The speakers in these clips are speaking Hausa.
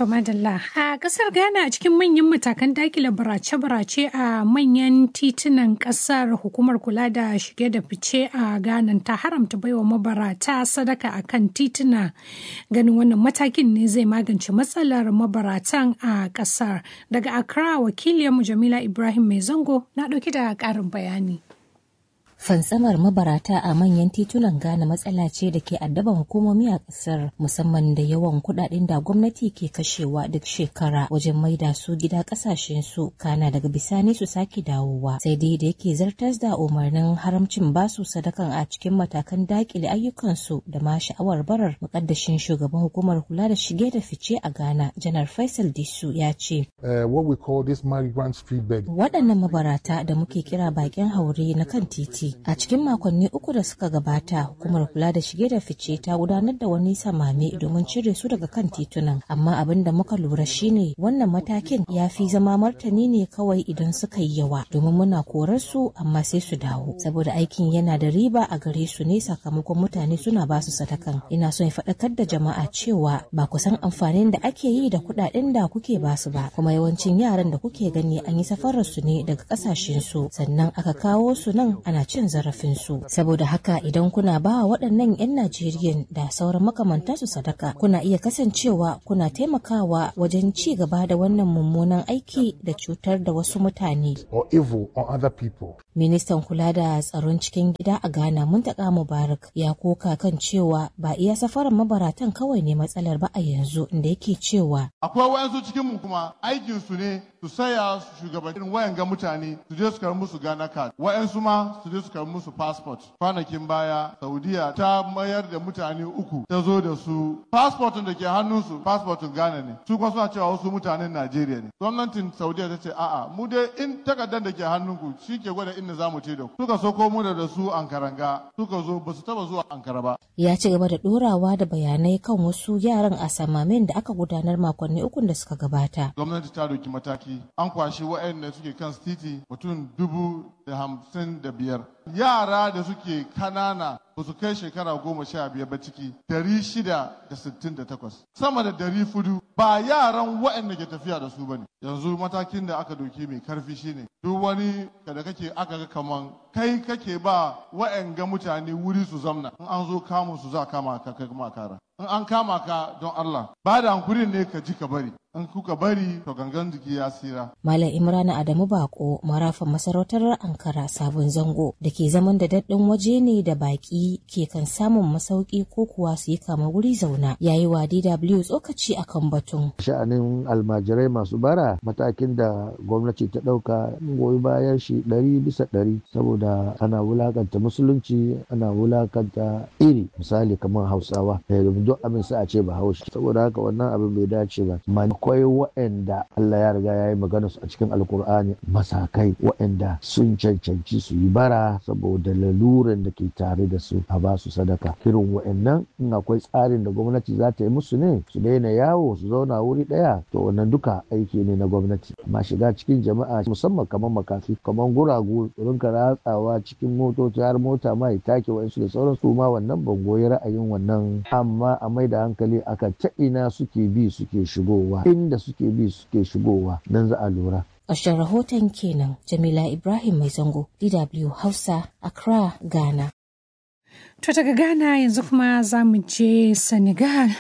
To madalla a kasar Ghana a cikin manyan matakan dakile barace-barace a manyan titunan kasar hukumar kula da shige da fice a Ghana ta haramta baiwa mabarata sadaka a kan tituna ganin wannan matakin ne zai magance matsalar mabaratan a kasar daga Accra wakiliyarmu Jamila Ibrahim Mai Zango na ɗauki da ƙarin bayani. Fantsamar mabarata a manyan titunan Ghana matsala ce da ke addaban hukumomi a ƙasar musamman da yawan kuɗaɗen da gwamnati ke kashewa duk shekara wajen maida su gida ƙasashen su kana daga bisani su sake dawowa sai dai da yake zartas da umarnin haramcin basu sadakan a cikin matakan dakile ayyukansu da ma sha'awar barar muƙaddashin shugaban hukumar kula da shige da fice a Ghana janar Faisal Disu ya ce. Waɗannan mabarata da muke kira bakin haure na kan titi A cikin makonni uku da suka gabata, hukumar kula da shige da fice ta gudanar da wani samame domin cire su daga kan titunan. Amma abin da muka lura shine wannan matakin ya fi zama martani ne kawai idan suka yi yawa, domin muna korar su amma sai su dawo. Saboda aikin yana da riba a gare su ne sakamakon mutane suna basu sadakan. Ina son faɗakar da jama'a cewa ba ku san amfanin da ake yi da kuɗaɗen da kuke basu ba, kuma yawancin yaran da kuke gani an yi safarar su ne daga ƙasashen su, sannan aka kawo su nan ana cin zarafinsu saboda haka idan kuna ba wa waɗannan 'yan Najeriyan da sauran makamantansu sadaka kuna iya kasancewa kuna taimakawa wajen ci gaba da wannan mummunan aiki da cutar da wasu mutane. Ministan kula da tsaron cikin gida a Ghana Muntaka Mubarak ya koka kan cewa ba iya safarar mabaratan kawai ne matsalar ba a yanzu inda yake cewa. Akwai wayansu cikin mu kuma aikin su ne su saya su shugabannin wayan ga mutane su je su karbi musu Ghana card wayansu ma su je su karbi musu passport kwanakin baya Saudiya ta mayar da mutane uku ta zo da su passport da ke hannunsu passport Ghana ne su kuma suna cewa wasu mutanen Najeriya ne gwamnatin Saudiya ta ce a'a mu dai in takardar da ke hannunku shi ke gwada inda za mu ce da ku suka soko mu da su ankaranga suka zo ba su taba zuwa ankara ba ya ci gaba da dorawa da bayanai kan wasu yaran a samamin da aka gudanar makonni uku da suka gabata gwamnati ta doki mataki an kwashi waɗanda suke kan titi mutum dubu da hamsin da biyar yara da suke kanana ba su kai shekara goma sha biyar ba ciki dari shida da sittin da takwas sama da dari fudu ba yaran waɗanda ke tafiya da su ba ne yanzu matakin da aka doki mai karfi shine duk wani da kake aka ga kaman kai kake ba waɗanga mutane wuri su zamna in an zo kamun su za kama ka kai kuma kara in an kama ka don Allah ba da hankulin ne ka ji ka bari in kuka bari to gangan jiki ya tsira. Malam Imran Adamu Bako marafan masarautar Ankara sabon zango da ke zaman da daɗin waje ne da baƙi ke kan samun masauki ko kuwa su yi kama wuri zauna yayi wa DW tsokaci akan batun. Sha'anin almajirai masu bara matakin da gwamnati ta ɗauka goyi bayan shi ɗari bisa ɗari saboda ana wulakanta musulunci ana wulakanta iri misali kamar Hausawa duk abin sai a ce ba haushi saboda haka wannan abin bai dace ba akwai waɗanda Allah ya riga ya yi magana su a cikin alkur'ani masakai waɗanda sun cancanci su yi bara saboda laluran da ke tare da su a ba su sadaka irin waɗannan in akwai tsarin da gwamnati za ta yi musu ne su daina yawo su zauna wuri ɗaya to wannan duka aiki ne na gwamnati amma shiga cikin jama'a musamman kamar makafi kamar guragu rinka ratsawa cikin motoci har mota ma ya take wa'insu da sauran su ma wannan ban goyi ra'ayin wannan amma a mai da hankali aka ta ina suke bi suke shigowa inda suke bi suke shigowa nan za a lura. Ƙarshen rahoton kenan Jamila Ibrahim Mai Zango, DW Hausa, Accra, Ghana. To daga Ghana yanzu kuma za mu je Senegal.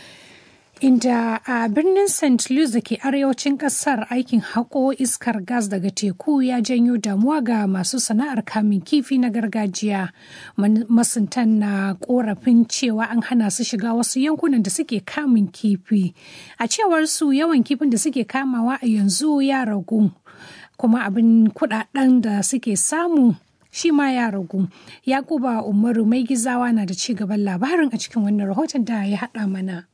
Inda a birnin St. Louis da ke arewacin kasar aikin haƙo iskar gas daga teku ya janyo damuwa ga masu sana'ar kamun kifi na gargajiya. Masuntan na korafin cewa an hana su shiga wasu yankunan da suke kamun kifi. A cewar su yawan kifin da suke kamawa a yanzu ya ragu. Kuma abin kudaden da suke samu shi ma ya ragu. Yakuba Umaru mai gizawa na da ci gaban labarin a cikin wannan rahoton da ya haɗa mana.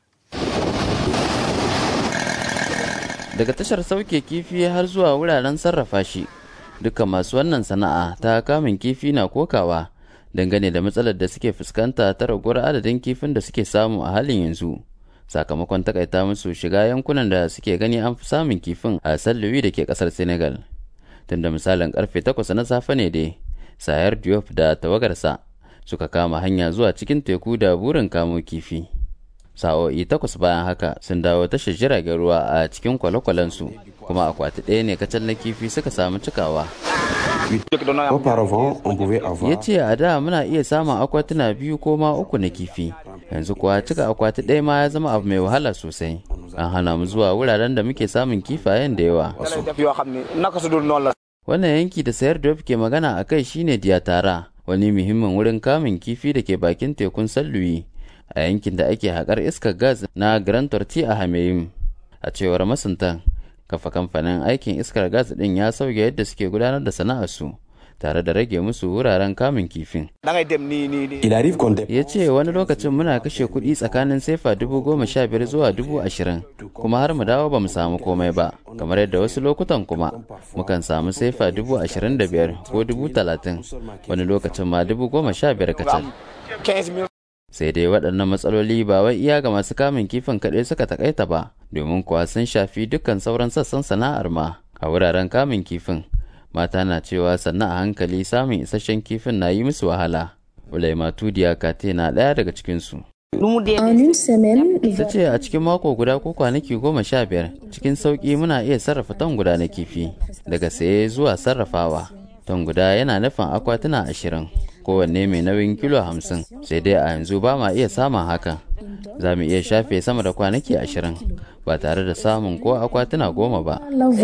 daga tashar sauke kifi har zuwa wuraren sarrafa shi dukkan masu wannan sana'a ta kamun kifi na kokawa dangane da matsalar da suke fuskanta ta raguwar adadin kifin da suke samu a halin yanzu sakamakon takaita musu shiga yankunan da suke gani an fi samun kifin a salluwi da ke kasar senegal tunda misalin karfe 8 na safe ne dai sayar diop da tawagarsa suka kama hanya zuwa cikin teku da burin kamo kifi sa'o'i takwas bayan haka sun dawo tashar jiragen ruwa a cikin kwale-kwalensu kuma akwati ɗaya ne kacal na kifi suka samu cikawa ya ce a da muna iya samun akwatuna biyu ko ma uku na kifi yanzu kuwa cika akwati ɗaya ma ya zama abu mai wahala sosai an hana mu zuwa wuraren da muke samun kifayen da yawa wannan yanki da sayar da ke magana a kai shine diyatara wani muhimmin wurin kamun kifi da ke bakin tekun salluyi a yankin da ake haƙar iskar gas na grand torti a hameyim a cewar masuntan kafa kamfanin aikin iskar gas ɗin ya sauya yadda suke gudanar da sana'arsu tare da rage musu wuraren kamun kifin. Ya ce wani lokacin muna kashe kuɗi tsakanin sefa dubu goma sha biyar zuwa dubu ashirin kuma har mu dawo ba mu samu komai ba kamar yadda wasu lokutan kuma mukan samu sefa dubu ashirin da biyar ko dubu talatin wani lokacin ma dubu goma sha biyar kacal. Sai dai waɗannan matsaloli ba wai iya ga masu kamun kifin kaɗai suka takaita ba domin kuwa sun shafi dukkan sauran sassan sana'ar ma a wuraren kamun kifin. mata na cewa sannan a hankali samun isasshen kifin na yi musu wahala. Ulaima Tudiya Kate na ɗaya daga cikinsu. Ta ce a cikin mako guda ko kwanaki goma sha biyar cikin sauƙi muna iya sarrafa ton guda na kifi daga saye zuwa sarrafawa. Ton guda yana nufin akwatuna ashirin kowanne mai nauyin kilo hamsin sai dai a yanzu ba ma iya samun hakan. Za mu iya shafe sama da kwanaki ashirin ba tare da samun ko akwatuna goma ba.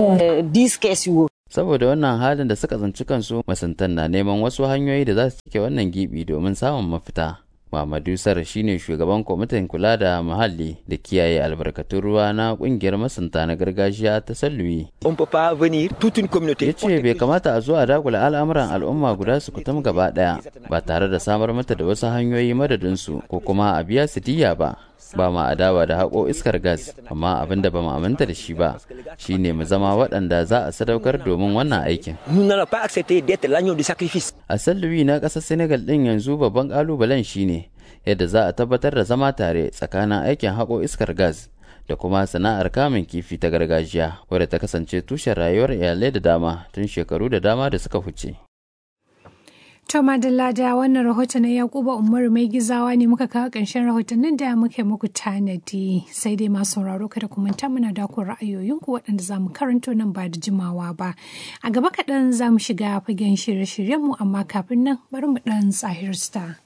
saboda wannan halin da suka tsinci kansu masuntan na neman wasu hanyoyi da za su cike wannan gibi domin samun mafita Muhammadu Sar shine shugaban kwamitin kula da muhalli da kiyaye albarkatun ruwa na kungiyar masunta na gargajiya ta Salluwi. Ya ce bai kamata a zo a dagula al'amuran al'umma guda su kutum gaba daya ba tare da samar mata da wasu hanyoyi madadinsu ko kuma a biya su diya ba. ba ma adawa da haƙo iskar gas amma abin da ba mu aminta da shi ba shine mu zama waɗanda za a sadaukar domin wannan aikin a salluwi na ƙasar senegal ɗin yanzu babban ƙalubalen shine yadda za a tabbatar da zama tare tsakanin aikin haƙo iskar gas da kuma sana'ar kamun kifi ta gargajiya wadda ta kasance tushen rayuwar iyalai da dama tun shekaru da dama da suka huce. To Madalla da wannan rahoton na Yakuba Umaru mai gizawa ne muka kawo ƙarshen rahotannin da muke muku tanadi sai dai masu sauraro kada ku manta muna dakon ra'ayoyinku waɗanda za mu karanto nan ba da jimawa ba. A gaba kaɗan za mu shiga fagen shirye-shiryenmu amma kafin nan bari mu ɗan tsahir star.